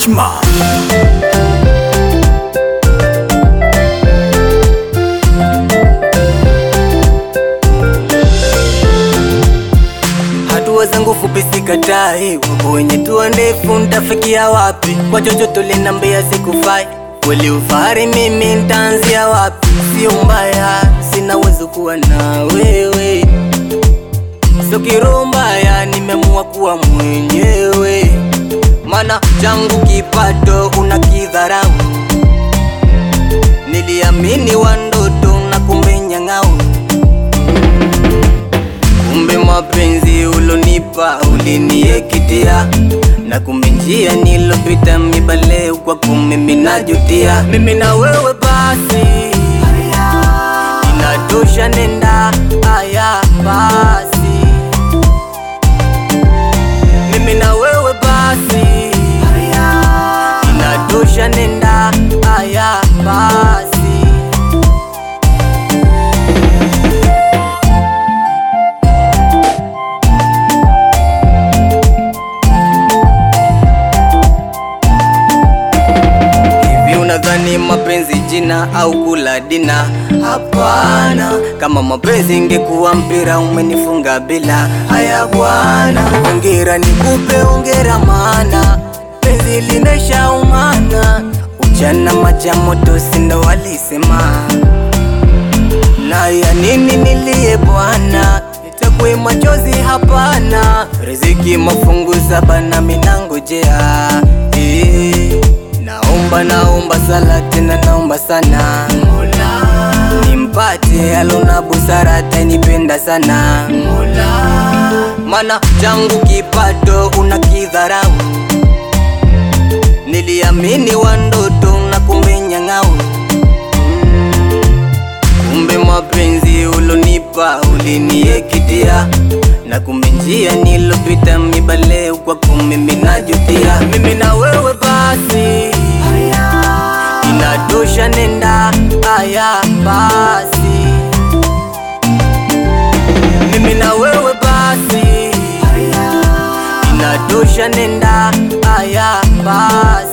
Chma. Hatua zangu fupi sikatai, wapo wenye tua ndefu, ntafikia wapi? Kwa chochote linambia sikufai, kweli ufahari mimi ntaanzia wapi? Sio mbaya, sina uwezo kuwa na wewe, sio kiroho mbaya, nimeamua kuwa mwenyewe, mana changu kipato unakidharau, niliamini wa ndoto na kumbe nyang'au Kumbe mapenzi ulonipa uliniekitia, na kumbe njia nilopita mibale kwako mimi najutia. Mimi na wewe basi inatosha, nenda haya basi. Mimi na wewe basi inatosha, nenda haya basi. Hivi unadhani mapenzi jina au kula dina? Hapana, kama mapenzi ingekuwa mpira umenifunga bila. Haya bwana, ongera nikupe ongera, maana penzi linaisha umana. Ujana maja moto sindo walisema, na ya nini nilie bwana Nitakwe machozi hapana, riziki mafungu saba na minangojea eh. Naomba naomba sala tena naomba sana Mola nimpate alona busara atanipenda sana Mola, mana changu kipato unakidharau, niliamini wa ndoto na kumbe nyang'au Kumbe mapenzi ulonipa uliniekitia, na kumbe njia nilopita mibale kwako mimi najutia. Mimi na wewe basi inatosha, nenda haya basi. Mimi na wewe basi inatosha, nenda haya basi.